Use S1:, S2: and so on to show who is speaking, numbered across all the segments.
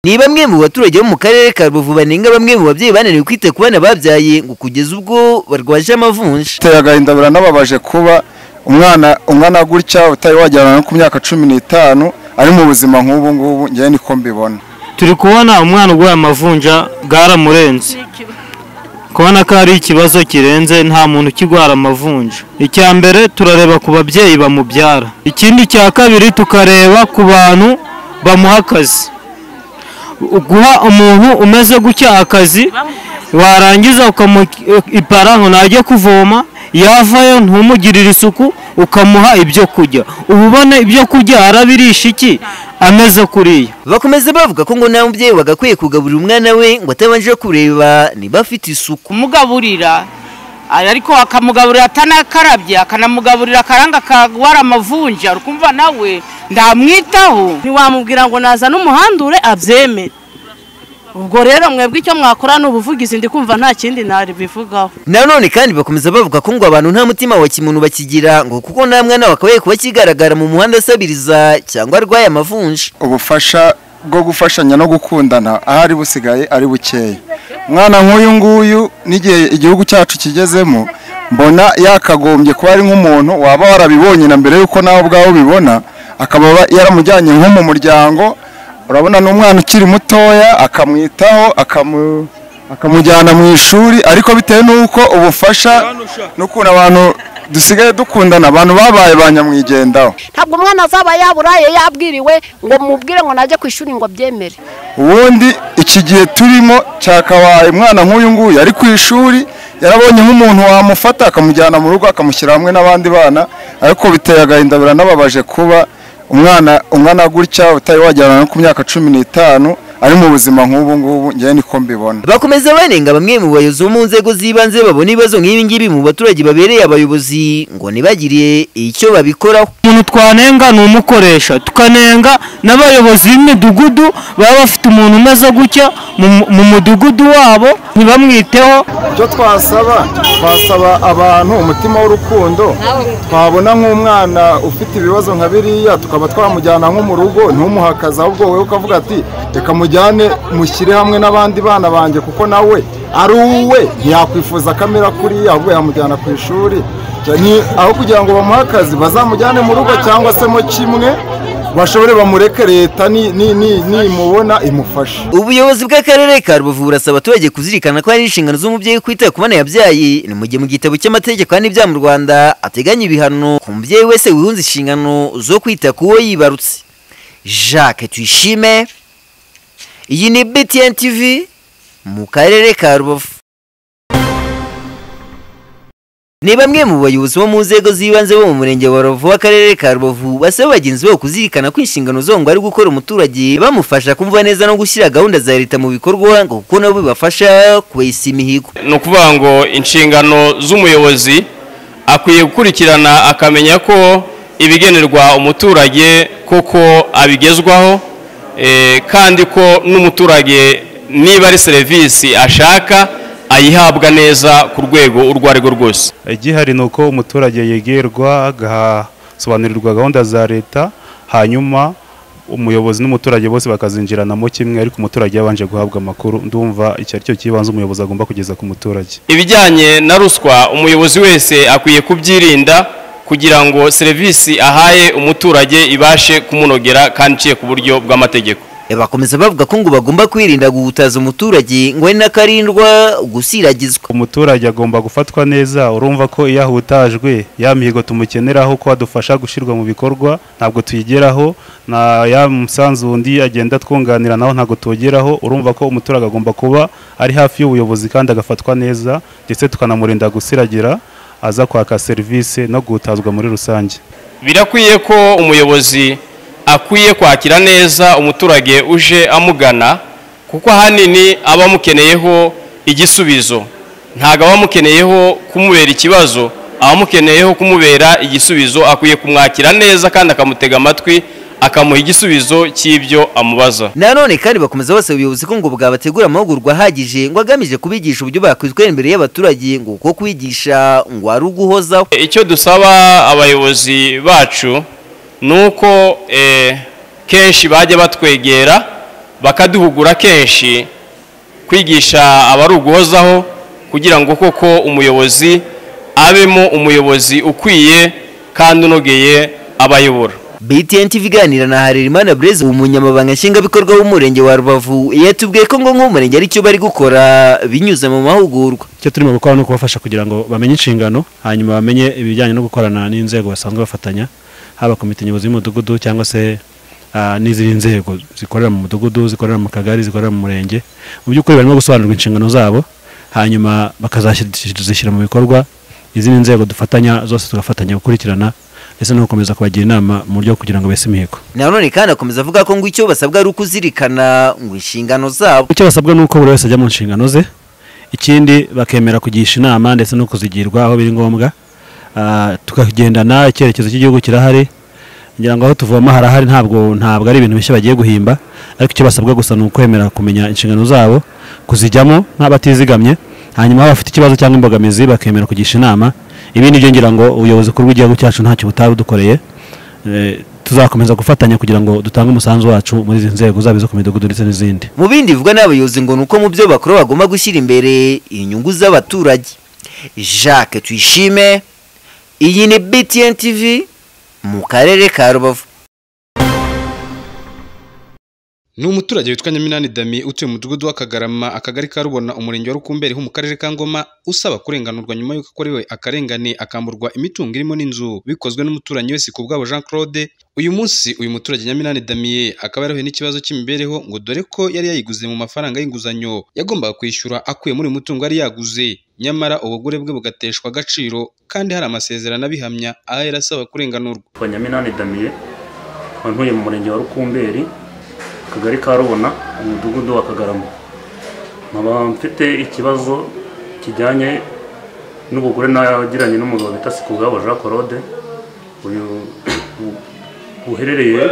S1: ni bamwe mu baturage bo mu karere ka rubavu banenga bamwe mu babyeyi bananiwe kwita ku bana babyaye ngo kugeza ubwo barwaje amavunja
S2: biteye agahinda biranababaje kuba umwana umwana gutya utari wajyana no ku myaka cumi n'itanu ari mu buzima nk'ubu ngubu ngewe niko mbibona
S3: turi kubona umwana urwaye amavunja bwaramurenze kubona ko hari ikibazo kirenze nta muntu ukirwara amavunja icya mbere turareba ku babyeyi bamubyara ikindi cya kabiri tukareba ku bantu bamuha akazi guha umuntu umeze gutya akazi warangiza ukamuha ngo najye kuvoma yavayo ntumugirire isuku ukamuha ibyo kurya uba ubona ibyo kurya arabirisha iki ameze kuriya
S1: bakomeza bavuga ko ngo nta mubyeyi wagakwiye kugaburira umwana we ngo atabanje kureba niba afite isuku
S4: kumugaburira ariko akamugaburira atanakarabye akanamugaburira akaranga kagwara amavunja ukumva nawe ndamwitaho
S5: ntiwamubwira ngo naza n'umuhandure abyemere ubwo rero mwebwe icyo mwakora ni ubuvugizi ndi kumva nta kindi ntari bivugaho
S1: nanone kandi bakomeza bavuga ko ngo abantu nta mutima wa kimuntu bakigira ngo kuko nta mwana wakabaye kuba kigaragara mu muhanda asabiriza cyangwa arwaye amavunja
S2: ubufasha bwo gufashanya no gukundana ahari busigaye ari bukeya umwana nk'uyu nguyu n'igihe igihugu cyacu kigezemo mbona yakagombye kuba ari nk'umuntu waba warabibonye na mbere y'uko nawe ubwawe ubibona akaba yaramujyanye nko mu muryango urabona ni umwana ukiri mutoya akamwitaho akamujyana mu ishuri ariko bitewe n'uko ubufasha n'ukuntu abantu dusigaye dukundana abantu babaye ba nyamwigendaho
S6: ntabwo umwana azaba yaburaye yabwiriwe ngo mubwire ngo najye ku ishuri ngo abyemere
S2: ubundi iki gihe turimo cyakabaye umwana nk'uyu nguyu ari ku ishuri yarabonye nk'umuntu wamufata akamujyana mu rugo akamushyira hamwe n'abandi bana ariko biteye agahinda biranababaje kuba umwana umwana gutya utari wajyana no ku myaka cumi n'itanu ari mu buzima nk'ubu ngubu ngewe niko mbibona
S1: bakomeza banenga bamwe mu bayobozi bo mu nzego z'ibanze babona ibibazo nk'ibi ngibi mu baturage babereye abayobozi ngo ntibagire icyo babikoraho
S3: umuntu twanenga ni umukoresha tukanenga n'abayobozi b'imidugudu baba bafite umuntu umeze gutya mu mudugudu wabo ntibamwiteho
S2: icyo twasaba twasaba abantu umutima w'urukundo twabona nk'umwana ufite ibibazo nka biriya tukaba twamujyana nko mu rugo ntumuhakaze ahubwo wowe ukavuga ati reka mujyane mushyire hamwe n'abandi bana banjye kuko nawe ari uwe ntiyakwifuza kamera kuriya ahubwo yamujyana ku ishuri aho kugira ngo bamuhe akazi bazamujyane mu rugo cyangwa se mo kimwe bashobore bamureke leta nimubona imufashe
S1: ubuyobozi bw'akarere ka rubavu burasaba abaturage kuzirikana ko hari inshingano z'umubyeyi kwita ku bana yabyaye ni mu gihe mu gitabo cy'amategeko y'ibyaha mu rwanda ateganya ibihano ku mubyeyi wese wihunze inshingano zo kwita ku wo yibarutse jacques tuyishime iyi ni btn tv mu karere ka rubavu ni bamwe mu bayobozi bo mu nzego z'ibanze bo mu murenge wa rubavu w'akarere ka rubavu basaba bagenzi babo kuzirikana ko inshingano zabo ngo ari gukora umuturage bamufasha kumva neza no gushyira gahunda za leta mu bikorwa ngo kuko nabo bibafasha kwesa imihigo
S7: ni ukuvuga ngo inshingano z'umuyobozi akwiye gukurikirana akamenya ko ibigenerwa umuturage koko abigezwaho kandi ko n'umuturage niba ari serivisi ashaka ayihabwa neza ku rwego urwo ari rwo rwose
S8: igihari ni uko umuturage yegerwa agasobanurirwa gahunda za leta hanyuma umuyobozi n'umuturage bose bakazinjiranamo kimwe ariko umuturage yabanje guhabwa amakuru ndumva icyo ari cyo kibanza umuyobozi agomba kugeza ku muturage
S7: ibijyanye na ruswa umuyobozi wese akwiye kubyirinda kugira ngo serivisi ahaye umuturage ibashe kumunogera kandi iciye ku buryo bw'amategeko
S1: bakomeza bavuga ko ngo bagomba kwirinda guhutaza umuturage ngo ari n'akarindwa gusiragizwa
S8: umuturage agomba gufatwa neza urumva ko iyo ahutajwe ya mihigo tumukeneraho ko adufasha gushyirwa mu bikorwa ntabwo tuyigeraho na ya musanzu undi agenda twunganira naho ntabwo tugeraho urumva ko umuturage agomba kuba ari hafi y'ubuyobozi kandi agafatwa neza ndetse tukanamurinda gusiragira aza kwaka serivisi no guhutazwa muri rusange
S7: birakwiye ko umuyobozi akwiye kwakira neza umuturage uje amugana kuko ahanini aba amukeneyeho igisubizo ntabwo aba amukeneyeho kumubera ikibazo aba amukeneyeho kumubera igisubizo akwiye kumwakira neza kandi akamutega amatwi akamuha igisubizo cy'ibyo amubaza
S1: nanone kandi bakomeza bose ubuyobozi ko ngo bwabategura amahugurwa ahagije ngo agamije kubigisha uburyo bakwitwara imbere y'abaturage ngo kuko kwigisha ngo ari uguhozaho
S7: icyo dusaba abayobozi bacu ni uko kenshi bajya batwegera bakaduhugura kenshi kwigisha abari uguhozaho kugira ngo koko umuyobozi abemo umuyobozi ukwiye kandi unogeye abayobora
S1: BTN TV iganira na Harerimana Blaise umunyamabanga nshingwabikorwa w'umurenge wa Rubavu yatubwiye ko ngo nk'umurenge ari cyo bari gukora binyuze mu mahugurwa
S9: icyo turimo gukora ni ukubafasha kugira ngo bamenye inshingano hanyuma bamenye ibijyanye no gukorana n'inzego basanzwe bafatanya haba komite nyobozi y'umudugudu cyangwa se ah, n'izindi nzego zikorera mu mudugudu zikorera mu kagari zikorera mu murenge mu by'ukuri barimo gusobanurwa inshingano zabo hanyuma bakazazishyira mu bikorwa izindi nzego dufatanya zose tugafatanya gukurikirana ndetse no gukomeza kubagira inama mu buryo bwo kugira ngo bese imihigo
S1: nanone kandi akomeza avuga ko ngo icyo basabwa ari ukuzirikana ngo inshingano zabo
S9: icyo basabwa ni uko buri wese ajya mu nshingano ze ikindi bakemera kugisha inama ndetse no kuzigirwa aho biri ngombwa Ah, tukagendana icyerekezo cy'igihugu kirahari ngira ngo aho tuvoma harahari ntabwo ntabwo ari ibintu bishya bagiye guhimba ariko icyo basabwa gusa ni ukwemera kumenya inshingano zabo kuzijyamo nk'abatizigamye hanyuma aho bafite ikibazo cyangwa imbogamizi bakemera kugisha inama ibi ni byo ngira ngo ubuyobozi bukuru bw'igihugu cyacu ntacyo butaba budukoreye Eh, tuzakomeza gufatanya kugira ngo dutange umusanzu wacu muri izi nzego zaba izo ku midugudu ndetse n'izindi
S1: mu bindi bivugwa n'abayobozi ngo ni uko mu byo bakora bagomba gushyira imbere inyungu z'abaturage jacques tuyishime iyi ni btn tv mu karere ka rubavu
S10: ni umuturage witwa nyaminani dami utuye mu mudugudu w'akagarama akagari ka rubona umurenge wa rukumberi ho mu karere ka ngoma usaba kurenganurwa nyuma y'uko akorewe akarengane akamburwa imitungo irimo n'inzu bikozwe n'umuturanyi wese ku bwabo jean claude uyu munsi uyu muturage nyaminani damiye akaba yarahuye n'ikibazo cy'imibereho ngo dore ko yari yayiguze mu mafaranga y'inguzanyo yagombaga kwishyura akuye muri uyu mutungo yari yaguze nyamara ubugure bwe bugateshwa agaciro kandi hari amasezerano abihamya aho yari asaba kurenganurwa
S11: kwa Nyaminani Damiye nkaba ntuye mu murenge wa Rukumberi akagari ka Rubona umudugudu wa Kagarama nkaba mfite ikibazo kijyanye n'ubugure nagiranye n'umugabo bita Sikugabo Jean Claude uyu buherereye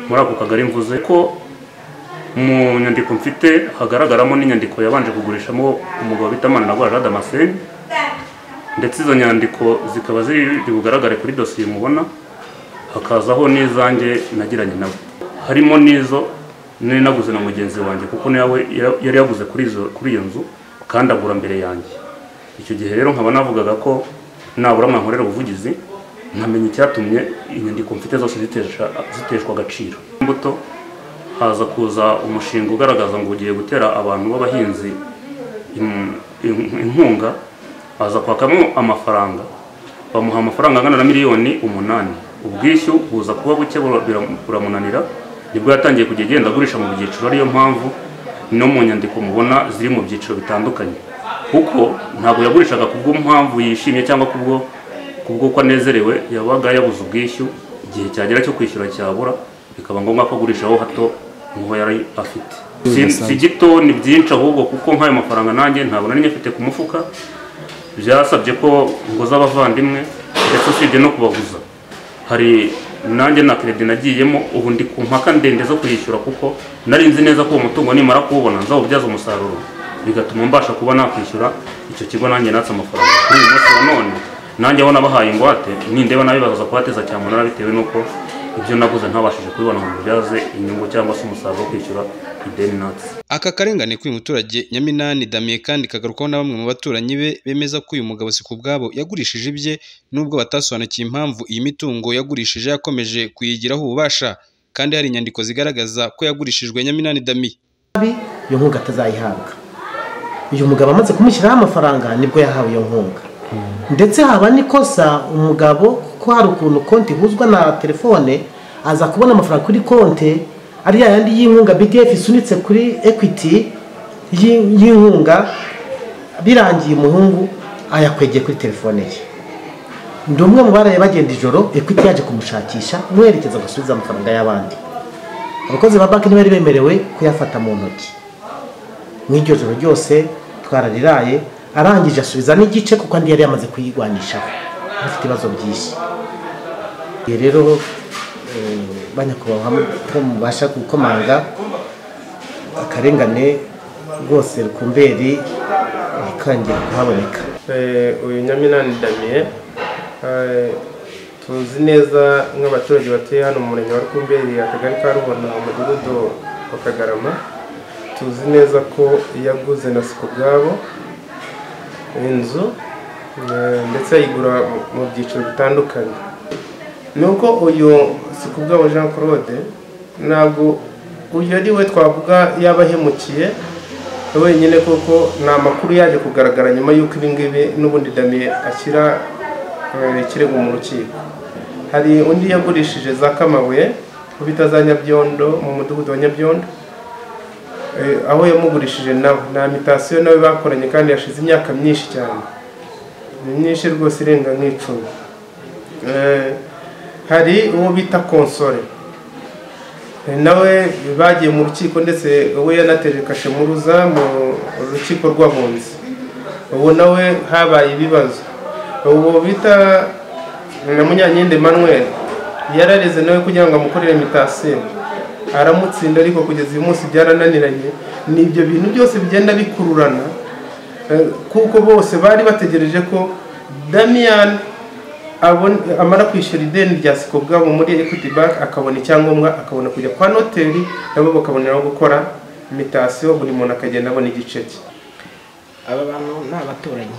S11: muri ako kagari mvuze ko mu nyandiko mfite hagaragaramo n'inyandiko yabanje kugurishamo umugabo bita Maniragwa Jean Damascene ndetse izo nyandiko zikaba ziri bugaragare kuri dosiye mubona hakazaho n'izanjye nagiranye nawe harimo n'izo nari naguze na mugenzi wanjye kuko nawe yari yaguze kuri izo kuri iyo nzu kandi agura mbere yanjye icyo gihe rero nkaba navugaga ko nabura mwankorera ubuvugizi nkamenya icyatumye inyandiko mfite zose zitesha ziteshwa agaciro imbuto haza kuza umushinga ugaragaza ngo ugiye gutera abantu b'abahinzi in- in- inkunga aza kwakamo amafaranga bamuha amafaranga angana na miliyoni umunani ubwishyu buza kuba buke bura- bira- buramunanira nibwo yatangiye kujya agenda agurisha mu byiciro ariyo mpamvu no mu nyandiko mubona ziri mu byiciro bitandukanye kuko ntabwo yagurishaga ku bw'impamvu yishimye cyangwa kubwo kubwo ko anezerewe yabaga yabuze ubwishyu igihe cyagera cyo kwishyura cyabura bikaba ngombwa ko agurishaho hato nk'uwo yari afite si si gito ni byinshi ahubwo kuko nk'ayo mafaranga nanjye ntabwo nari nyafite ku mufuka byasabye ko nguza abavandimwe ndetse usibye no kubaguza hari nanjye na keredi nagiyemo ubu ndi ku mpaka ndende zo kuyishyura kuko nari nzi neza ko uwo mutungo nimara kuwubona nzawubyaza umusaruro bigatuma mbasha kuba nakwishyura icyo kigo nanjye natse amafaranga kuri uyu munsi wa none nanjye aho nabahaye ingwate nindeba nabibaza kuhateza cyamunara bitewe n'uko ibyo naguze ntabashije kubibona ngo mbibyaze inyungu cyangwa se umusaruro wo kwishyura ideni natse
S10: Aka karengane k'uyu muturage Nyaminani Damiye kandi kagarukaho na bamwe mu baturanyi be bemeza ko uyu mugabo si ku bwabo yagurishije ibye nubwo batasobanukiye impamvu iyi mitungo yagurishije yakomeje kuyigiraho ububasha kandi hari inyandiko zigaragaza ko yagurishijwe Nyaminani Damiye
S12: iyo nkunga atazayihabwa uyu mugabo amaze kumushyiraho amafaranga nibwo yahawe iyo nkunga ndetse haba n'ikosa umugabo kuko hari ukuntu konti ihuzwa na telefone aza kubona amafaranga kuri konti ari ya yandi y'inkunga bdf isunitse kuri equity y'i- y'inkunga birangiye umuhungu ayakwegeye kuri telefone ye ndi umwe mu baraye bagenda ijoro equity yaje kumushakisha mwerekeza gusubiza amafaranga y'abandi abakozi ba banki ntibari bemerewe kuyafata mu ntoki mu iryo joro ryose twarariraye arangije asubiza n'igice kuko andi yari yamaze kuyigwanishaho afite ibibazo byinshi Igihe rero eh, banyakubahwa ko mubasha gukomanga akarengane rwose rukumberi ikangera kuhaboneka
S13: Eh, uyu nyaminani damiye eh, tuzi neza nk'abaturage batuye hano mu murenge wa rukumberi akagari ka rubona umudugudu wa kagarama tuzi neza ko yaguze na sikubwabo inzu eh, ndetse ayigura mu- mu byiciro bitandukanye nuko uyu sikubwabo jean claude ntabwo uyu ari we twavuga yaba ahemukiye wenyine kuko ni amakuru yaje kugaragara nyuma y'uko ibingibi n'ubundi damiye ashyira eh, ikirego mu rukiko hari undi yagurishije za kamabuye aho bita za nyabyondo mu mudugudu wa nyabyondo Eh, aho yamugurishije nawe ni amitasiyo nawe bakoranye kandi yashize imyaka myinshi cyane ni myinshi rwose irenga nk'icumi Eh, hari uwo bita konsore Eh, nawe bagiye mu rukiko ndetse we yanateje kashe muruza mu rukiko rw'abunzi ubu nawe habaye ibibazo ubu bita na munyankindi manuel yarareze nawe kugira ngo amukorere imitasiyo aramutsinda ariko kugeza uyu munsi byarananiranye ni ibyo bintu byose bigenda bikururana eh, kuko bose bari bategereje ko damiyani amara kwishyura ideni rya siko bwabo muri equity bank akabona icyangombwa akabona kujya kwa noteri nabo bakaboneraho gukora imitasiyo buri muntu akagenda abona igice cye
S14: aba bantu ni abaturanyi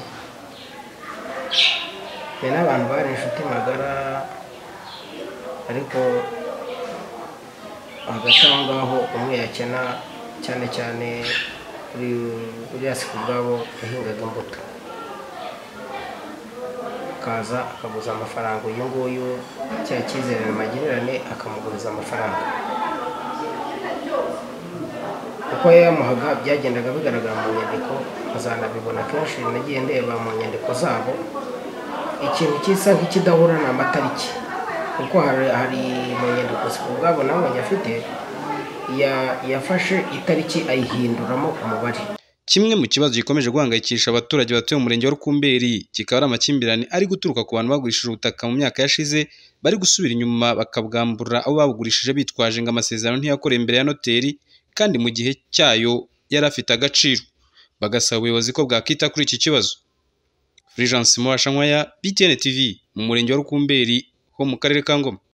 S14: be n'abantu bari inshuti magara ariko hagati aho ngaho umwe yakena cyane cyane kuri uriya si ubwabo yahingaga imbuto akaza akaguza amafaranga uyu nguyu cya cyizere magirane akamuguriza amafaranga uko yamuhaga byagendaga bigaragara mu nyandiko azanabibona kenshi nagiye ndeba mu nyandiko zabo ikintu gisa nk'ikidahura ni amatariki kuko hari hari mu nyandiko ubwabo nawe afite ya- yafashe itariki ayihinduramo umubare
S10: Kimwe mu kibazo gikomeje guhangayikisha abaturage batuye mu murenge wa Rukumberi kikaba ari amakimbirane ari guturuka ku bantu bagurishije ubutaka mu myaka yashize bari gusubira inyuma bakabwambura abo babugurishije bitwaje ngo amasezerano ntiyakorewe imbere ya noteri kandi mu gihe cyayo yari afite agaciro bagasaba ubuyobozi ko bwakita kuri iki kibazo Fulgence Murashankwaya BTN TV mu murenge wa Rukumberi ho mu karere ka Ngoma